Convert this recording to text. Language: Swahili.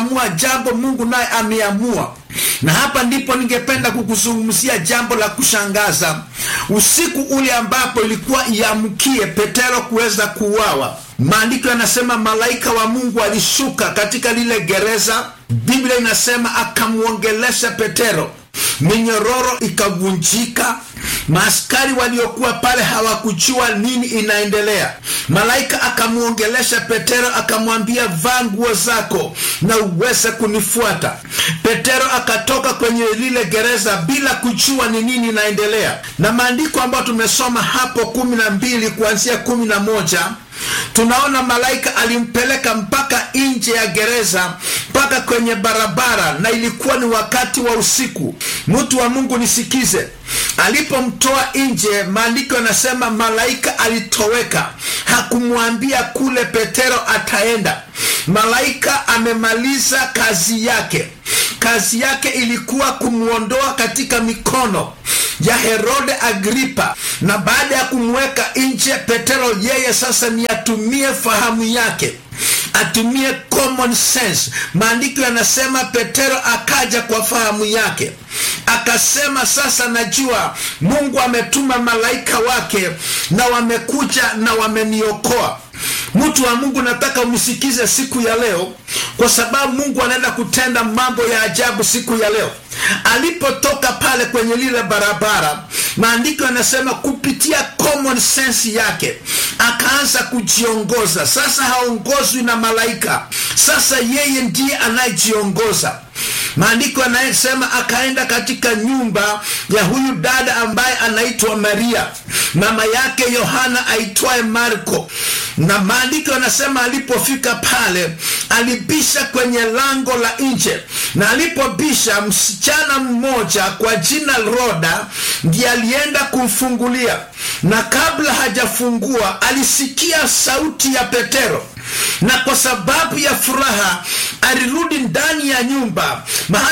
kuamua jambo mungu naye ameamua na hapa ndipo ningependa kukuzungumzia jambo la kushangaza usiku ule ambapo ilikuwa iamkie petero kuweza kuuawa maandiko yanasema malaika wa mungu alishuka katika lile gereza biblia inasema akamwongelesha petero minyororo ikavunjika maaskari waliokuwa pale hawakujua nini inaendelea malaika akamwongelesha petero akamwambia vaa nguo zako na uweze kunifuata petero akatoka kwenye lile gereza bila kujua ni nini inaendelea na maandiko ambayo tumesoma hapo kumi na mbili kuanzia kumi na moja tunaona malaika alimpeleka mpaka nje ya gereza mpaka kwenye barabara na ilikuwa ni wakati wa usiku mtu wa mungu nisikize alipomtoa nje maandiko yanasema malaika alitoweka hakumwambia kule petero ataenda malaika amemaliza kazi yake kazi yake ilikuwa kumwondoa katika mikono ya herode agripa na baada ya kumweka nje petero yeye sasa ni atumie fahamu yake atumie common sense maandiko yanasema petero akaja kwa fahamu yake akasema sasa najua mungu ametuma malaika wake na wamekuja na wameniokoa mtu wa mungu nataka umsikize siku ya leo kwa sababu mungu anaenda kutenda mambo ya ajabu siku ya leo alipotoka pale kwenye lile barabara maandiko yanasema kupitia common sense yake akaanza kujiongoza sasa haongozwi na malaika sasa yeye ndiye anayejiongoza maandiko yanayesema akaenda katika nyumba ya huyu dada ambaye anaitwa maria mama yake yohana aitwaye marko na maandiko yanasema alipofika pale alibisha kwenye lango la nje na alipobisha msichana mmoja kwa jina roda ndiye alienda kumfungulia na kabla hajafungua alisikia sauti ya petero na kwa sababu ya furaha alirudi ndani ya nyumba mahali